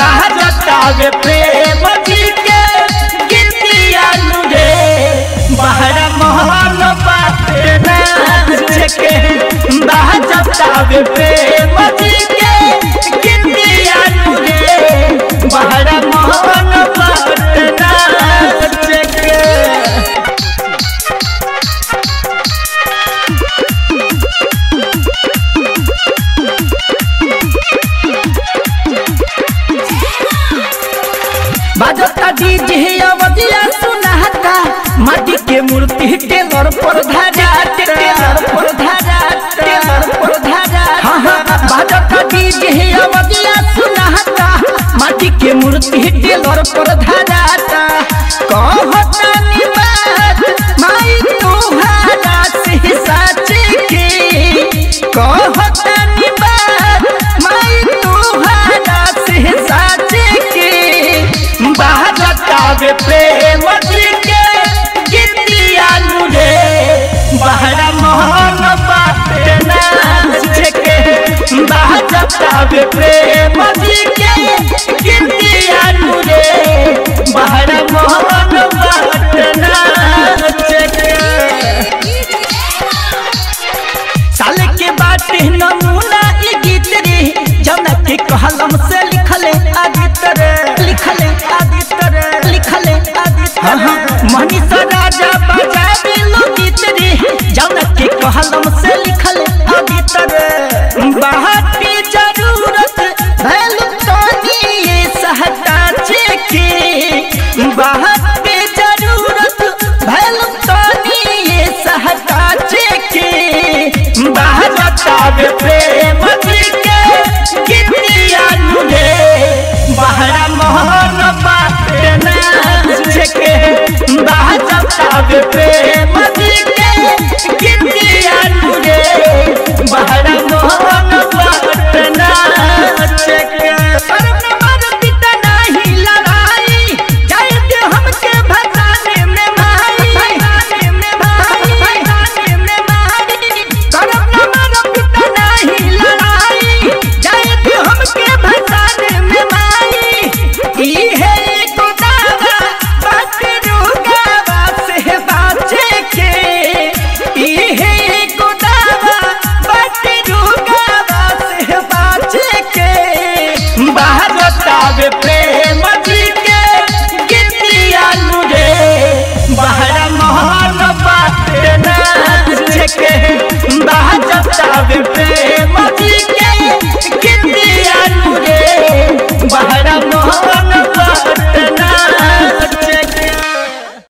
बाजतावे प्रेम जी के गीतिया नुरे बहरा मोहन बाटे नाच के बाजतावे प्रेम जी के गीतिया नुरे बहरा मोहन बाटे नाच के बाजता डीजे अवधिया सुनाता माटी के मूर्ति टेलर पर धारा टेलर पर धारा टेलर पर धारा हाँ हाँ बाजता डीजे अवधिया सुनाता माटी के मूर्ति टेलर पर धाराता